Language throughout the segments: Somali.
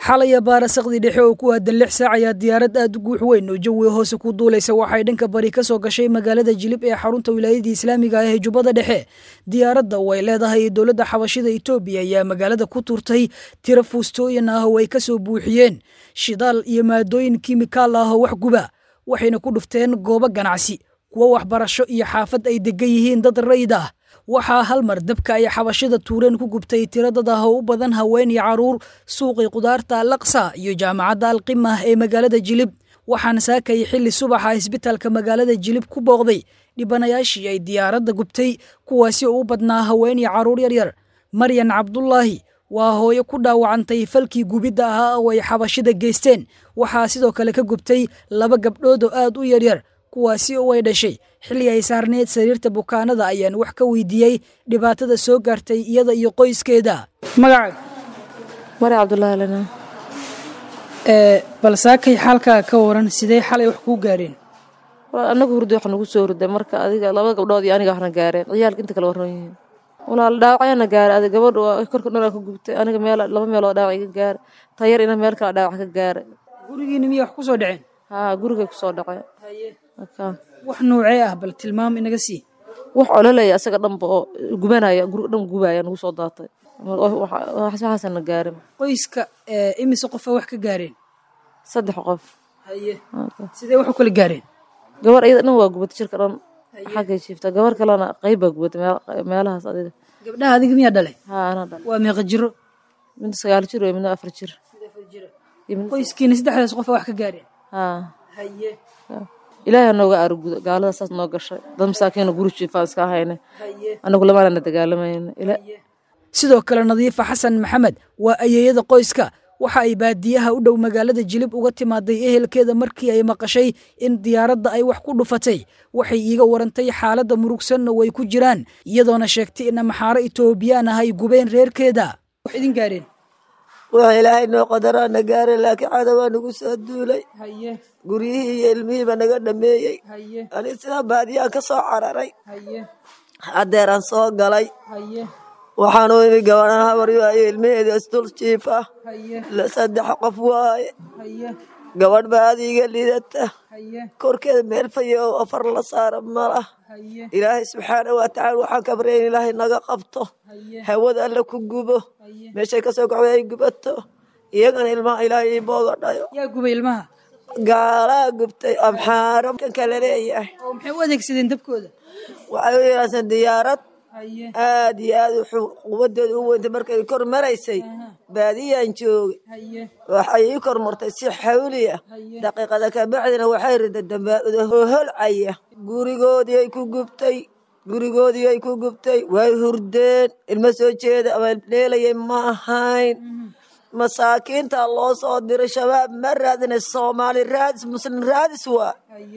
xalaya baarasaqdii dhexe oo ku aadan lix saac ayaa diyaarad aad u guux weyn oo jawiga hoose ku duulaysa waxay dhanka bari ka soo gashay magaalada jilib ee xarunta wilaayadii islaamiga ah ee jubbada dhexe diyaaradda oo ay leedahay dowladda xabashida etoobiya ayaa magaalada ku turtay tiro fuustooyin ah oo ay ka soo buuxiyeen shidaal iyo maadooyin kimikaal ah oo wax guba waxayna ku dhufteen goobo ganacsi kuwo waxbarasho iyo xaafad ay degan yihiin dad rayd ah waxaa hal mar dabka ay xabashida tuureen ku gubtay tiro dad ah oo u badan haween iyo caruur suuqii qudaarta alaqsa iyo jaamacadda alqimah ee magaalada jilib waxaana saakay xilli subaxa isbitaalka magaalada jilib ku booqday dhibanayaashii ay diyaaradda gubtay kuwaasi oo u badnaa haween iyo caruur yaryar maryan cabdulaahi waa hooyo ku dhaawacantay falkii gubidda ahaa oo ay xabashida geysteen waxaa sidoo kale ka gubtay laba gabdhood oo aad u yaryar kuwaasi oo ay dhashay xilli ay saarneyd sariirta bukaanada ayaan wax ka weydiiyey dhibaatada soo gaartay iyada iyo qoyskeeda magaca mari cabdulaahi lena bal saakay xaalkaa ka waran sidee xalay wax kuu gaareen walaal anagu hurdo wax nagu soo hurday marka adiga laba gabdhood iyo aniga waxna gaareen ciyaalka inta kale warran yihiin walaal dhaawacyaana gaaray adiga gabadha waa korka dhan ka gubtay aniga meel laba meeloo dhaawac iga gaaray tayar ina meel kale dhaawac ka gaaray gurigiina miyay wax ku soo dhaceen haa gurigay kusoo dhacay wax noocee ah bal tilmaam inaga sii wax ololaya asaga dhanba oo gubanaya guriga dhan gubaya nagu soo daatay waxaasana gaarin qoyska imise qofa wax ka gaareen saddex qof haye sidee wax u kala gaareen gabar iyada dhan waa gubatay jirka dhan xaggay jiifta gabar kalena qayb baa gubatay meelahaas adiga gabdhaha adiga miyaa dhalay haa anaa dhalay waa meeqa jiro mid sagaal jir wey midna afar jir qoyskiina saddexdaas qofa wax ka gaareen haa haye ilaahay nooga aargudo gaalada saas noo gashay dad masaakiina guri jiifaan iska ahayne anagu lamaanana dagaalamayna sidoo kale nadiifa xasan maxamed waa ayeeyada qoyska waxa ay baadiyaha u dhow magaalada jilib uga timaaday ehelkeeda markii ay maqashay in diyaaradda ay wax ku dhufatay waxay iiga warantay xaaladda murugsanna way ku jiraan iyadoona sheegtay in amaxaaro itoobiyaan ah ay gubeen reerkeeda wax idin gaareen waxa ilaahay noo qadaraana gaareen laakiin cadawaa nagu soo duulay guryihii iyo ilmihiiba naga dhameeyey ani sidaa baadiyaan ka soo cararay haddeeraan soo galay waxaan u imi gabadhan habar waaye ilmaheeda isdul jiif ah saddex qof waaye gabadh baa aad iiga lidata korkeeda meel fayo oo afar la saara malah ilaahay subxaana wa tacaala waxaan kabarya in ilaahay naga qabto hawada alla ku gubo meeshay kasoo kacday ay gubato iyagana ilmaha ilaahay ii booga dhayo yaa gubay ilmaha gaalaa gubtay amxaaro kan kale leeyahay oo maxay u adeegsadeen dabkooda waxay u yeelaaseen diyaarad aad iyo aad wuxuu quwadeeda u weyntay markay kor maraysay baadiyaan joogay waxay ii kor martay si xawli ah daqiiqada kabacdina waxay riday dambaauda hoholcaya gurigoodii ay ku gubtay gurigoodii ay ku gubtay way hurdeen ilmo soo jeeda ama dheelayay ma ahayn masaakiinta loo soo diray shabaab ma raadinay soomaali raadis muslim raadis waa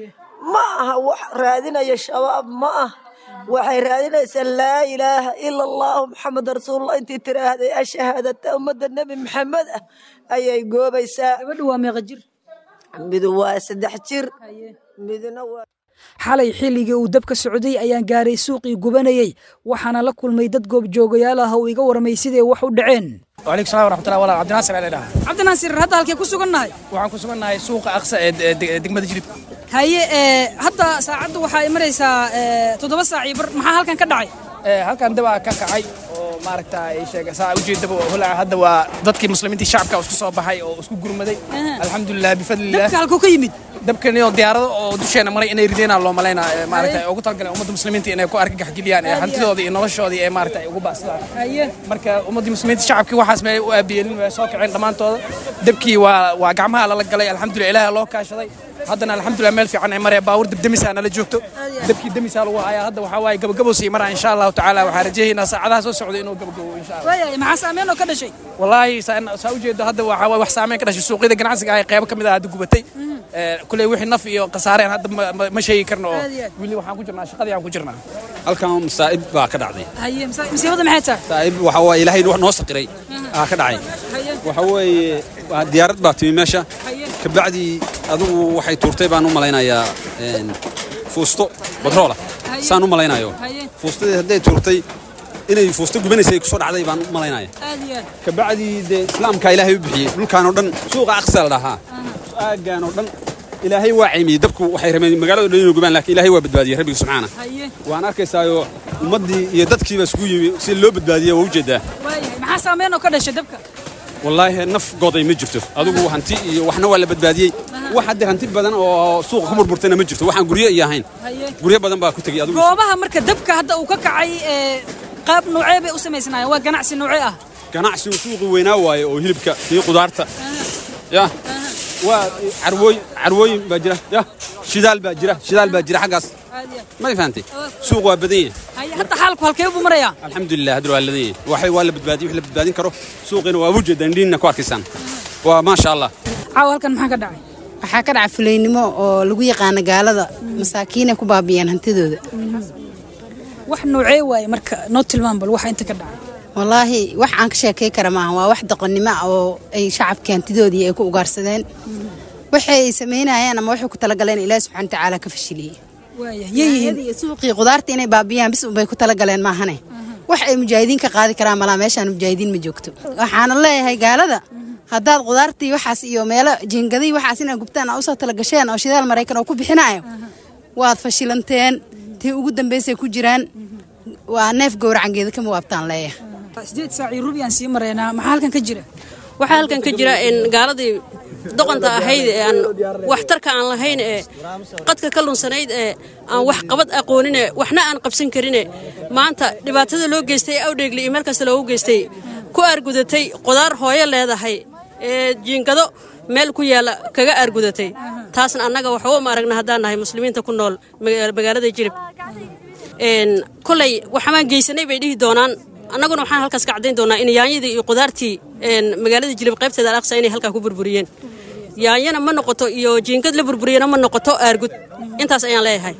ma aha wax raadinaya shabaab ma ah waxay raadinaysaa laa ilaaha ila allahu maxamed rasuulullah intii tiraahday ashahaadata ummadda nebi maxamed ah ayay goobaysaa gabadha waa meeqa jir midu waa saddex jir midna waa xalay xilligii uu dabka socday ayaan gaaray suuqii gubanayey waxaana la kulmay dad goobjoogayaal ah oo iga warmay siday wax u dhaceen وعليكم السلام ورحمة الله وبركاته عبد الناصر علي cabdinaasir hadda halkee ku sugannahay waxaan ku sugannahay suuqa aqsa ee degmada jilib haye hadda saacadda waxaa maraysaa toddoba saac iyo bar maxaa halkan ka dhacay halkan dabaa ka kacay oo maaragta sheega saa ujeedaba holaca hadda waa dadkii muslimiintii shacabka isku soo baxay oo isku gurmaday alxamdulilah bifadlillah dabka halkuu ka yimid dabkani oo diyaarado oo dusheena maray inay rideenaa loo malaynaa maaragta ugu talagaleen ummadda muslimiinta inay ku argagax geliyaan ee hantidooda iyo noloshoodii ee maaragta ay ugu baasdaan marka ummaddii muslimiinta shacabkii waxaas meelay u aabiyeelin way soo kaceen dhammaantooda dabkii waa waa gacmaha lala galay alxamdulilah ilaaha loo kaashaday haddana alxamdulilah meel fiican ay maraya baawur dabdemisaa nala joogto dabkii demisaa lagu hayaa hadda waxaa waaye gabagabo sii maraa insha allahu tacaala waxaa rajeeyaynaa saacadaha soo socda inuu gabagabo insha allah waayahay maxaa saameyn oo ka dhashay wallaahi saa ujeedo hadda waxaa waaye wax saameyn ka dhashay suuqyada ganacsiga ah qeybo ka mid ah hadda gubatay kuley wixii naf iyo khasaareen hadda ma sheegi karno oo weli waxaan ku jirnaa shaqadii aan ku jirnaa halkan masaa'ib baa ka dhacday haye masiibada maxay tahay masaa'ib waxa waaye ilaahay noo saqiray aa ka dhacay waxa weeye diyaarad baa timi meesha kabacdii adigu waxay tuurtay baan u malaynayaa fuusto batroola saan u malaynayo fuustadii hadday tuurtay inay fuusto gubanaysa ay kusoo dhacday baan u malaynaya aad iyo aad kabacdii dee islaamkaa ilaahay u bixiyey dhulkaan oo dhan suuqa aqsa la dhahaa aaggaan oo dhan ilaahay waa caymiyey dabku waxay rabeen magaalada dhan inuu gubaan laakiin ilaahay waa badbaadiyey rabbiga subxaana haye waan arkaysaayoo ummaddii iyo dadkiiba isugu yimi si loo badbaadiye waa ujeedaa waayahay maxaa saameyn oo ka dhashay dabka wallaahi naf goday ma jirto adigu hanti iyo waxna waa la badbaadiyey wax haddee hanti badan oo suuqa ku burburtayna ma jirto waxaan guryo iyo ahayn haye guryo badan baa ku tegey adigu goobaha marka dabka hadda uu ka kacay ee qaab noocee bay u samaysnaayeen waa ganacsi noocee ah ganacsigu suuqi weynaa waaye oo hilibka iyo qudaarta ya waa carwooy carwooyin baa jira ya shidaal baa jira shidaal baa jira xaggaas aad iyo aad ma fahantay suuq waa badan yahay haye hadda xaalku halkee buu marayaa alxamdulilah hadda waa ladan yahay waxay waa la badbaadiyey wix la badbaadin karo suuqiina waa ujeedaan indhiinna ku arkaysaan waa maasha allah caawa halkan maxaa ka dhacay waxaa ka dhaca fulaynimo oo lagu yaqaano gaalada masaakiinay ku baabiyaan hantidooda wax noocee waaye marka noo tilmaam bal waxa inta ka dhacay wallaahi wax aan ka sheekay kara maaha waa wax doqonnimo ah oo ay shacabkii hantidoodii ay ku ugaarsadeen waxay samaynayaan ama waxay ku talagaleen ilaahi subxana watacaala ka fashiliyey waayahay yay yihiin iyo suuqii qudaarta inay baabiyaan bis unbay ku talagaleen maahane wax ay mujaahidiin ka qaadi karaan malaa meeshaan mujaahidiin ma joogto waxaana leeyahay gaalada haddaad qudaartii waxaas iyo meelo jiingadii waxaas inaa gubtaan aa usoo talagasheen oo shidaal maraykan oo ku bixinayo waad fashilanteen tii ugu dambaysay ku jiraan waa neef gowracangeeda kama waabtaan leeyahay sideed saac iyo rubi aan sii maraynaa maxaa halkan ka jira waxaa halkan ka jira in gaaladii doqonta ahayd ee aan waxtarka aan lahayn ee qadka ka lunsanayd ee aan wax qabad aqoonine waxna aan qabsan karine maanta dhibaatada loo geystay ee awdheegli iyo meel kasta loogu geystay ku aargudatay qudaar hooyo leedahay ee jiingado meel ku yaalla kaga aargudatay taasna annaga waxba ma aragna haddaan nahay muslimiinta ku nool maga- magaalada jirib een kolay waxamaan geysanay bay dhihi doonaan annaguna waxaan halkaas ka caddayn doonaa in yaanyadii iyo qudaartii een magaalada jilib qaybteeda alaqsa inay halkaa ku burburiyeen yaanyana ma noqoto iyo jiingad la burburiyana ma noqoto aargud intaas ayaan leeyahay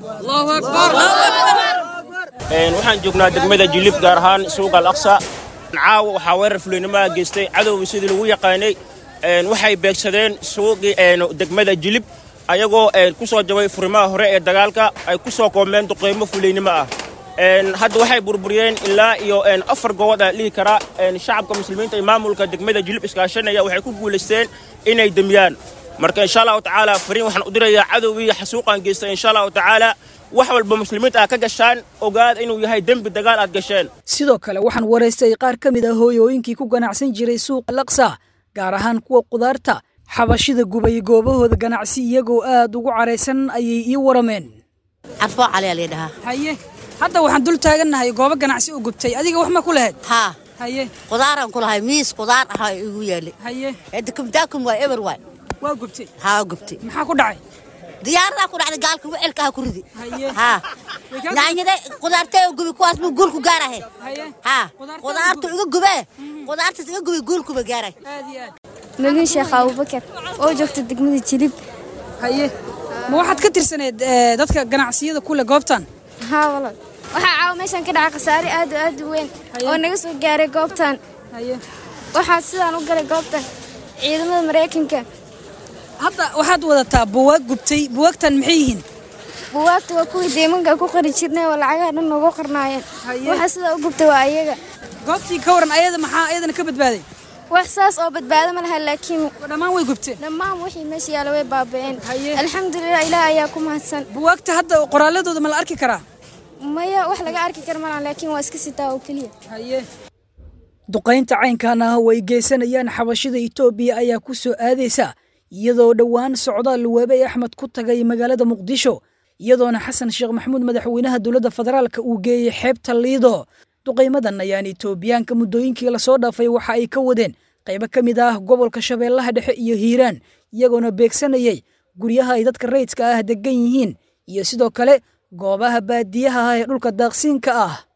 Een, waxaan joognaa degmada jilib gaar ahaan suuqa al aqsa caawa waxaa weerar fuliynimoa geystay cadowgii sidii lagu yaqaanay een, waxay beegsadeen suuqii een, degmada jilib ayagoo een, ku soo jabay furimaha hore ee dagaalka ay ku soo koomeen duqeymo fuliynimo ah Een, hadda waxay burburiyeen ilaa iyo een, afar gobood aan dhihi karaa een, shacabka muslimiinta iyo maamulka degmada jilib iskaashanaya waxay ku guulaysteen inay demiyaan marka insha allahu tacaala fariin waxaan u dirayaa cadowgii xasuuqaan geystay insha allahu tacaala wax walba muslimiinta aad ka gashaan ogaada inuu yahay dembi dagaal aad gasheen sidoo kale waxaan waraystay qaar ka mid ah hooyooyinkii ku ganacsan jiray suuqa laksa gaar ahaan kuwa qudaarta xabashida gubay goobahooda ganacsi iyagoo aad ugu caraysan ayay ii warameen carfoo cali aa layidhahaa haye hadda waxaan dul taagannahay goobo ganacsi u gubtay adiga wax ma ku lahayd haa haye qudaaraan ku lahay miis qudaar ahaa igu yaali haye dakumdaakum waa eber waay waa gubtay haa gubtay maxaa ku dhacay diyaaradaa ku dhacday gaalka wicilka ha ku ridi Haye. haa Way kaa yaanyada qudaartee gubi kuwaas buu guulku gaarahe haye haa Qudaartee qudaartu gubi. iga gubee qudaartaas iga gubi guulkuba gaaray aad iyo aad malin sheekh abubakar oo joogta degmada jilib haye ma waxaad ka tirsaneed eh, dadka ganacsiyada kule goobtan haa walal waxaa caawa meeshan ka dhacay khasaare aad u aad u weyn Haye. oo naga soo gaaray goobtan haye waxaa sidaan u galay goobtan ciidamada maraykanka hadda waxaad wadataa buwaag gubtay buwaagtan maxay yihiin buwaagta waa kuwii deemanka ku qari jirnay oo lacagaha dhan noogu qarnaayeen Haye. waxa sidaa u gubtay waa ayaga goobtii ka waran ayada maxaa ayadana ka badbaaday wax saas oo badbaado ma laha laakiin dhammaan way gubteen dhammaan wixii meesha yaalla way baaba'een Haye. alxamdulilah ilaah ayaa ku mahadsan buwaagta hadda qoraaladooda ma la arki karaa maya wax laga arki kara malaha laakiin waa iska sitaa oo keliya haye duqaynta caynkan ah oo ay geysanayaan xabashida itoobiya ayaa ku soo aadaysa iyadoo dhowaan socdaal waabey axmed ku tagay magaalada muqdisho iyadoona xasan sheekh maxamuud madaxweynaha dowladda federaalka uu geeyey xeebta liido duqaymadan ayaan itoobiyaanka muddooyinkii lasoo dhaafay waxa ay ka wadeen qaybo ka mid ah gobolka shabeellaha dhexe iyo hiiraan iyagoona beegsanayay guryaha ay dadka rayidka ah degan yihiin iyo sidoo kale goobaha baadiyaha ah ee dhulka daaqsiinka ah